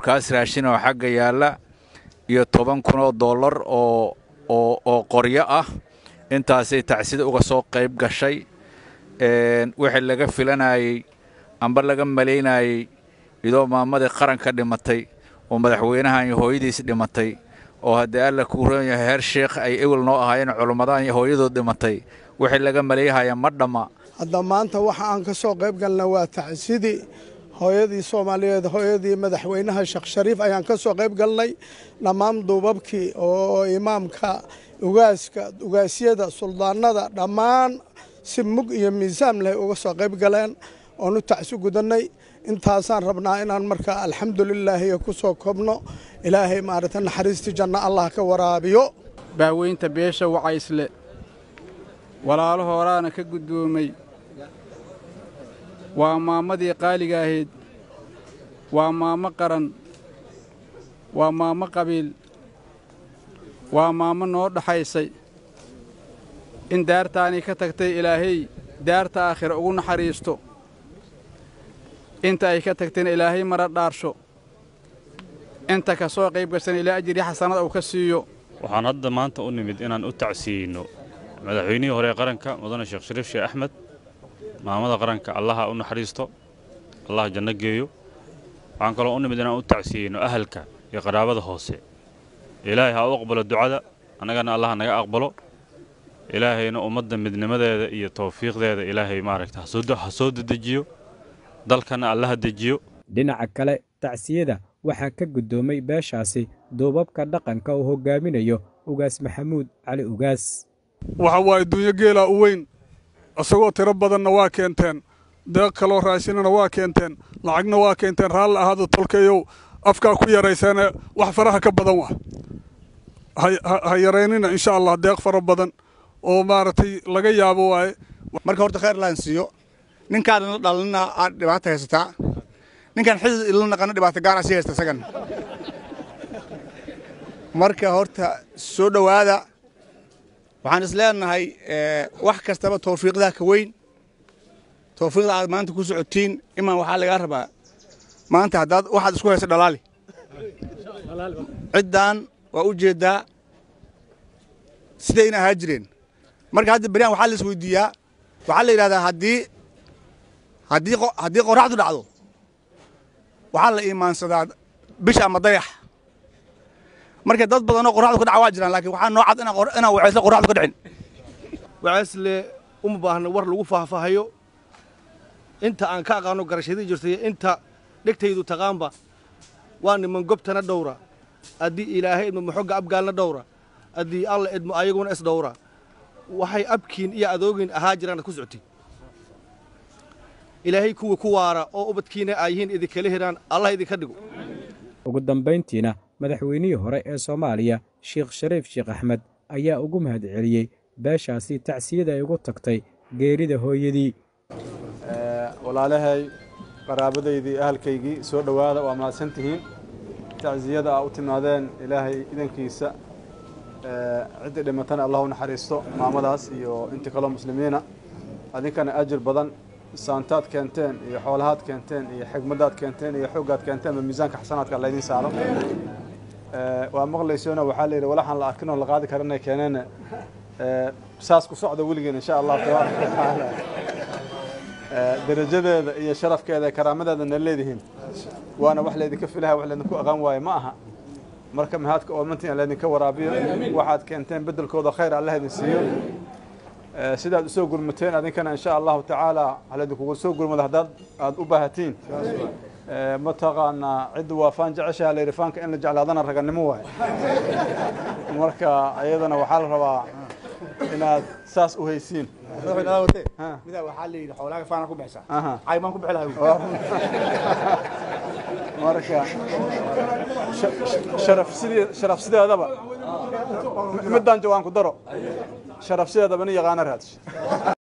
baabuurkaas raashin oo xagga yaalla iyo toban kun oo dollar oo oo oo qoryo ah intaasay tacsida uga soo qayb gashay wixii laga filanayey amba laga malaynayey idoo maamadii qaranka dhimatay oo madaxweynahan iyo hooyadiis dhimatay oo haddii alla kuu roon yahay heer sheekh ay ewel noo ahaayeen culimmadaan iyo hooyadood dhimatay wixii laga malayhaya ma dhamma hadda maanta waxa aan ka soo qayb galna waa tacsidii hooyadii soomaaliyeed hooyadii madaxweynaha sheekh shariif ayaan ka soo qayb galnay dhammaan duubabkii oo imaamka ugaaska ugaasyada suldaanada dhammaan si mug iyo miisaan leh uga soo qayb galeen oon u tacsi gudannay intaasaan rabnaa inaan markaa alxamdulilaahi ku soo koobno ilaahay maaragta naxariistii janno allah ka waraabiyo baaweynta beesha wacaysle walaalo horaana ka guddoomay waa maammadii qaaliga ahayd waa maammo qaran waa maammo qabiil waa maammo noo dhaxaysay in daartaanii ka tagtay ilaahay daarta aakhira ugu naxariisto inta ay ka tagtayna ilaahay mara dhaarsho inta ka soo qayb gasana ilaa ajiri xasanada uu ka siiyo waxaan hadda maanta u nimid inaan u tacsiyeyno madaxweynihii hore ee qaranka mudane sheekh shariif sheekh axmed maamada qaranka allaha u naxariisto allah janno geeyo waxaan kaloo u nimid inaan u tacsiyeyno ahalka iyo qaraabada hoose ilaahay ha u aqbalo ducada annagana allah naga aqbalo ilaahayna ummadda midnimadeeda iyo tawfiiqdeeda ilaahay maaragta ha soo dedejiyo dalkana allaha dejiyo dhinaca kale tacsiyada waxaa ka guddoomay beeshaasi duubabka dhaqanka uu hoggaaminayo ugaas maxamuud cali ugaas waxa waaye dunyo geelaa u weyn isagoo tiro badanna waa keenteen deeq kaloo raashinana waa keenteen lacagna waa keenteen raalli ahaado tolkayow afkaa ku yarayseene wax faraha ka badan wa ha yaraynina insha allah deeq fara badan oo maaragtay laga yaabo waaye marka horta khayr laan siiyo ninkaan ila dhalina aad dhibaato haysataa ninkaan xidid ila naqana dhibaato gaara sii haysta isagan marka horta soo dhowaada waxaan is leenahay wax kastaba tawfiiqdaa ka weyn tawfiiqda aad maanta ku socotiin imaan waxaa lagaa rabaa maanta haddaad waxaad isku haysa dhalaali ciddan waa u jeeddaa sidayna ahaa jireen marka hadda beryahan waxaa la is weydiiyaa waxaa la yidhahdaa haddii haddii haddii qorraxdu dhacdo waxaa la iimaansadaa bisha ama dayax marka dad badanoo qorraxdu ka dhaca waa jiraan laakiin waxaa noo cad inaan waceysle qorraxdu ka dhicin waceysle uma baahna war lagu faahfaahayo inta aan ka aqaano garashadii jirtay inta dhegtaydu taqaanba waa niman gobtana dhowra haddii ilaahay idmo maxogga abgaalna dhowra haddii alla idmo ayaguna is dhowra waxay abkiin iyo adoogin ahaa jiraanad ku socotiin ilaahay kuwa ku waara oo ubadkiina ay yihiin idinkala hiraan allah idinka dhigo ugu dambayntiina madaxweynihii hore ee soomaaliya sheekh shariif sheekh axmed ayaa ugu mahad celiyey beeshaasi tacsiyada ay ugu tagtay geerida hooyadii walaalahay qaraabadaydii ahalkaygii soo dhowaada waa mahadsantihiin tacsiyada aa u timaadeen ilaahay idankiisa ciddii dhimatana allah u naxariisto maamadaas iyo intii kaloo muslimiina adinkana ajir badan saantaad keenteen iyo xoolahaad keenteen iyo xigmadaad keenteen iyo xooggaad keenteen ba miisaanka xasanaadka laydin saaro waa maqlaysoona waxaa la yidhi walaxaan la arkin oo la qaadi karanay keeneen saas ku socda weligeen insha allah tabaaraka watacaala darajadeeda iyo sharafkeeda ee karaamadeedana leedihiin waana wax laydinka filaha wax laydinku aqaan waaye ma aha marka mahadka oomantiin laydinka waraabiyo waxaad keenteen beddelkooda khayr allah idin siiyo sidaad usoo gurmateen adinkana insha allahu tacaala halaydinkugu soo gurmada haddaad aada u baahatiin mataqaanaa cidda waa faan jeceshaha layidhi faanka in la jeclaadana raganimo waaye marka iyadana waxaa la rabaa inaad saas u haysiin midaa waxaa la yidhi xoolaaga faana ku bixisaa caymaan ku bixi lahaa marka sharaf sidee sharaf sideedaba midaan jawaan ku daro sharaf sideedaba nin yaqaana raadis